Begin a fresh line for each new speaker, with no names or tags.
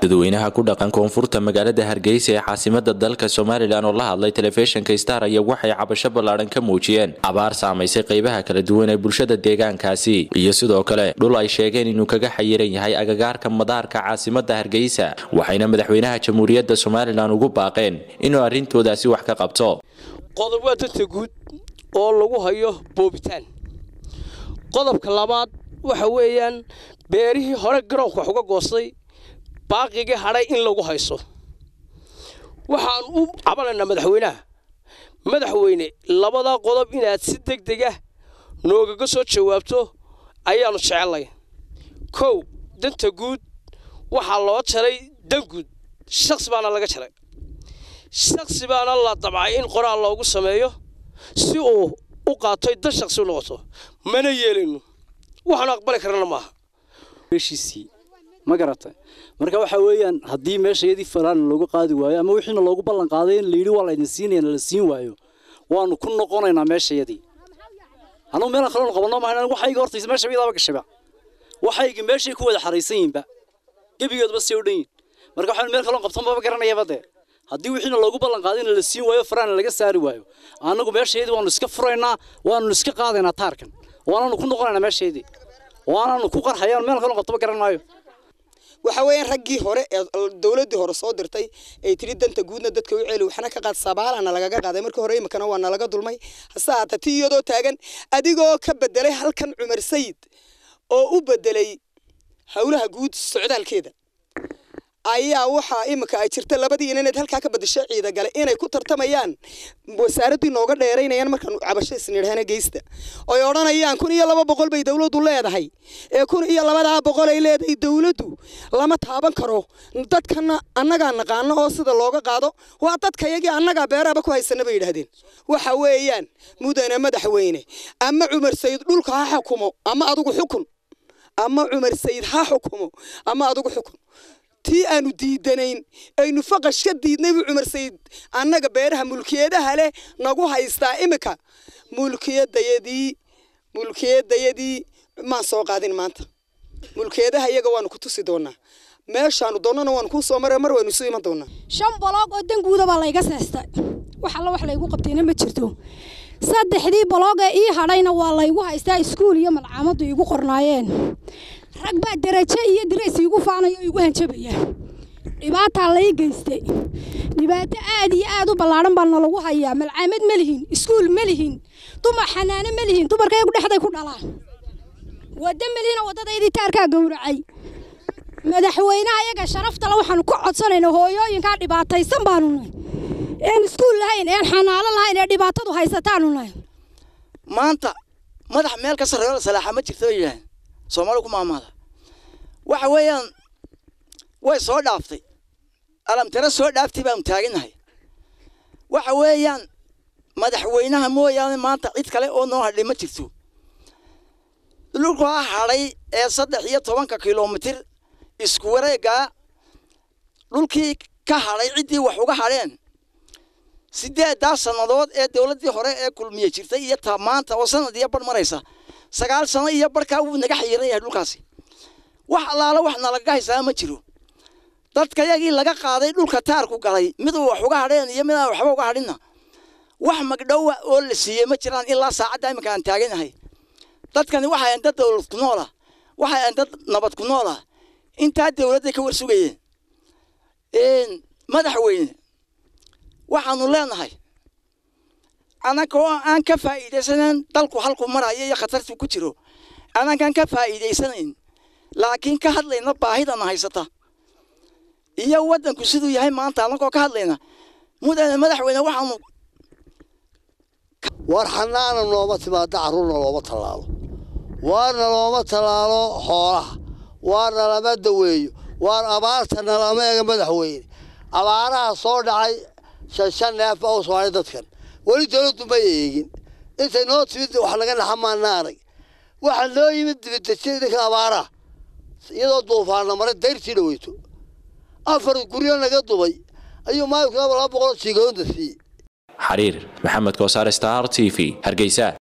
dadweynaha ku dhaqan koonfurta magaalada hargeysa ee caasimada dalka somalilan oo la hadlay telefishinka star ayaa waxay cabasho ballaadhan ka muujiyeen abaar saamaysay qaybaha kala duwan ee bulshada deegaankaasi iyo sidoo kale dhul ay sheegeen inuu kaga xayiran yahay agagaarka madaarka caasimada hargeysa waxayna madaxweynaha jamhuuriyadda somalilan ugu baaqeen inuu arrintoodaasi wax ka qabto
qodob waa danta guud oo lagu hayo boobitaan qodobka labaad waxa weeyaan beerihii hore garoonka wax uga goostay baaqigii hadhay in lagu hayso waxaan u cabanaynaa madaxweynaha madaxweyne labadaa qodob inaad si deg deg ah noogaga soo jawaabto ayaannu jecelnay kow danta guud waxaa loo jaray dan guud shaksi baana laga jaray shaksi baana la dabcay in qoraal loogu sameeyo si uu u qaatoy dan shaksi u noqoto mana yeelayno waxaanu aqbali karana maaha
meeshiisii ma garatay marka waxa weeyaan haddii meesha iyadii falaan loogu qaadi waayo ama wixiina loogu ballan qaaday in layidhi waa laydin siinaya la siin waayo waanu ku noqonaynaa meesha iyadii anugu meelaan kaloon qabanno maahan waxayga hortaysa meesha iyadaaba gashaba waxayga meeshay ku wada xaraysan yihiinba gebigoodba see u dhan yihin marka waxaan meel kaloon qabtan maba garanayaba dee haddii wixiina loogu ballan qaaday in la siin waayo faraana laga saari waayo annagu meesha iyadii waanu iska furaynaa waanu iska qaadaynaa taarkan waanaanu ku noqonaynaa meesha iyadii waanaanu ku qarxayaan meel kaloon qabtaba garan maayo
waxa weeyaan raggii hore ee dowladdii hore soo dirtay ay tiri danta guudna dadka u ceeli waxna ka qaad sabaalana lagaga qaaday markii hore imikana waa nalaga dulmay hase haata ti iyadoo taagan adigoo ka bedelay halkan cumar sayid oo u bedelay howlaha guud socdaalkeeda ayaa waxaa imika ay jirta labadii inaneed halkaa ka badasho ciida gale inay ku tartamayaan wasaaraddii nooga dheeraynayaan markaan cabasho isnidhahana geysta oy odhanayaan kun iyo laba boqol bay dowladdu leedahay ee kun iyo labadaa boqol ay leedahay dowladdu lama taaban karo dadkana annagaa naqaano oo sida looga qaado waa dadka yagii annagaa beeraaba ku haysana bay yidhaahdeen waxa weeyaan mudane madaxweyne ama cumar sayid dhulka ha xukumo ama adigu xukun ama cumar sayid ha xukumo ama adigu xukun tii aanu diidanayn aynu faqash ka diidnay buu cumar sayid annaga beeraha mulkiyadaha leh nagu haystaa imika mulkiyadayadii mulkiyadayadii maan soo qaadin maanta mulkiyadaha iyaga waanu ku tusi doonaa meeshaanu doonnana waanu kuu soo mara mar waynu isu iman doonaa
shan boloog oo danguuda baa layga seestay wax alla wax laygu qabtayna ma jirto saddexdii boloog ee ii hadhayna waa laygu haystaa iskuul iyo malcaamaddu iigu qornaayeen rag baa darajo iyo dirays iigu faanaya oo igu hanjabaya dhibaataa lay geystay dhibaato aad iyo aad u ballaadhan baa nalagu hayaa malcaamad ma lihin iskuul ma lihin dumar xanaano ma lihin dumarkaygu dhexday ku dhalaan wadda ma lihina waddadaydii taarkaa gowracay madaxweynaha iyaga sharaftale waxaanu ku codsanaynaa hooyooyinkaa dhibaataysan baanu nahay een iskuul lahayn een xanaano lahayn ee dhibaatadu haysataanu nahay
maanta madax meel ka sarreeyo la salaaxa ma jirto bay yidhaaheen soomaali ku maamaada waxa weeyaan way soo dhaaftay alamtare soo dhaaftay baanu taaganahay waxa weeyaan madaxweynaha mooyaane maanta cid kale oo noo hadhay ma jirto dhulkaa hadhay ee saddex iyo tobanka kilomitir isku wareegaa dhulkii ka hadhay ciddii wax uga hadheen sideeddaa sannadood ee dowladdii hore ee kulmiye jirtay iyo ta maanta oo sanad iyo bar maraysa sagaal sano iyo barkaa wuu naga xayiran yahay dhulkaasi wax allaala wax nalaga haysaa ma jiro dadka yagii laga qaaday dhulka taarku galay mid uu wax uga hadheen iyo mid aan waxba uga hadhinna wax magdhowa oo la siiyey ma jiraan ilaa saacadda iminka aan taaganahay dadkani waxay ahayn dad dowlad ku noola waxay ahayn dad nabad ku noola intaa dowladday ka war sugayeen madaxweyne waxaanu leenahay annaga oo aan ka faa'iidaysanayn dalku halku marayo iyo khatartu ku jiro annagaan ka faa'iidaysanayn laakiin ka hadlayna baahidana haysata iyo waddanku siduu yahay maanta annagoo ka hadlayna mudane madaxweyne waxaanu
war xanaana nooma timaado carruurna looma tallaalo waarna looma tallaalo xoolaha waarna lama daweeyo waar abaartana lama ega madaxweyne abaaraha soo dhacay shan shan neef baa u sooray dadkan weli dowladdu ma eegin intay noo timid wax laga naxamaana arag waxaa noo yimid dibadejin idinka abaaraha iyadoo duufaanna maray dayrtii dhaweyto afar guryo naga dubay ayuu maalinku laba boqol jiigoonda siiyey
xariir maxamed koosaar star t v hargeysa